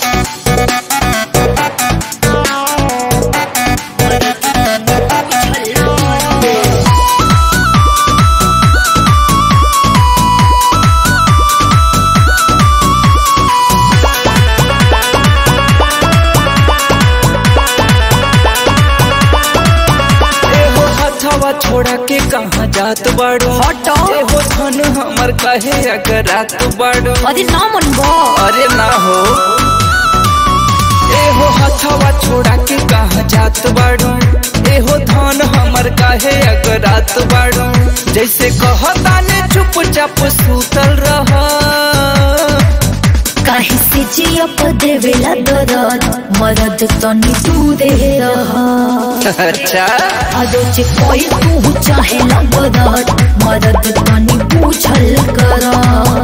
एहो हथवा छोड़ा के कहाँ जात बाड़ो हटो। एहो धन हमर कहे अगर रात बाड़ो अरे ना मन बा अरे ना हो एहो हथवा छोड़ा के कहाँ जात बाड़ो एहो धन हमर काहे अगर रात बाड़ो जैसे कहता ने चुपचाप सूतल रह काहे से जिया प देवेला दरद मरद तनी तू दे रहा अच्छा आदो जे कोई तू चाहे लगदत मदद तनी पूछल करा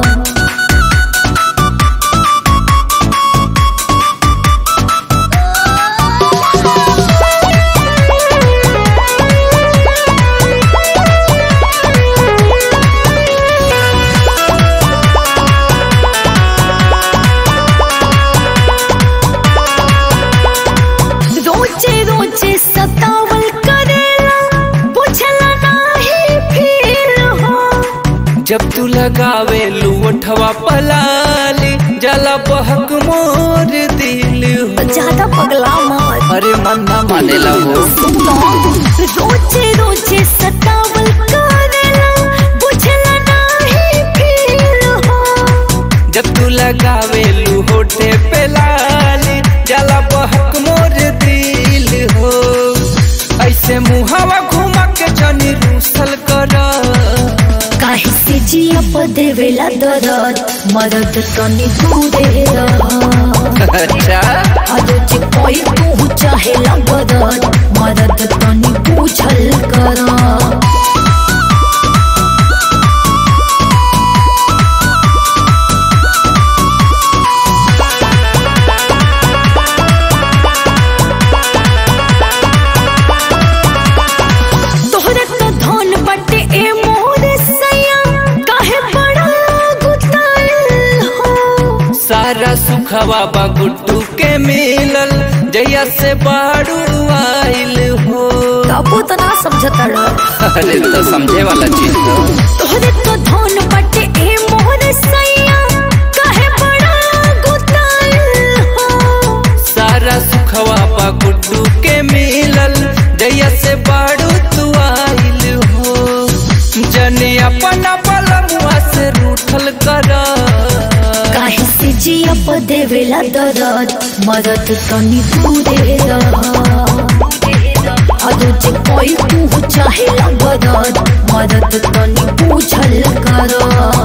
रोजे रोजे सतावल करेला बुझला नाही फिर हो जब तू लगावे लुवठवा पलाली जला बहक मोर दिल हो ज्यादा पगला मत अरे मन ना मानेला हो रोजे रोजे सतावल करेला बुझला नाही फिर हो जब तू लगावे लुहोटे पे लाली जला बहक मोर दिल हो ऐसे मुहावा घुमा के जनी रूसल कर काहे से जिया प देवेला दरद मदद तनी तू दे रहा अच्छा आदो जे कोई तू चाहे लगदत मदद तनी पूछल करा तोहरे तो धन बटे ए मोर सैया काहे बड़ा गुताइल हो सारा सुखवा बा गुड्डू के मिलल जैया से बाड़ू आइल हो काबू तो ना समझता रह अरे तो समझे वाला चीज हो तोहरे तो धन बटे ए मोर सैया काहे बड़ा गुताइल हो सारा सुखवा बा गुड्डू के मिलल जैया से बाड़ू तू आइल हो जने अपना बलमुआ से रूठल कर काहे से जिया प देवेला दरद मदद तनी तू दे रहा अदो जे कोई तू चाहे लगदत मदद तनी पूछल करा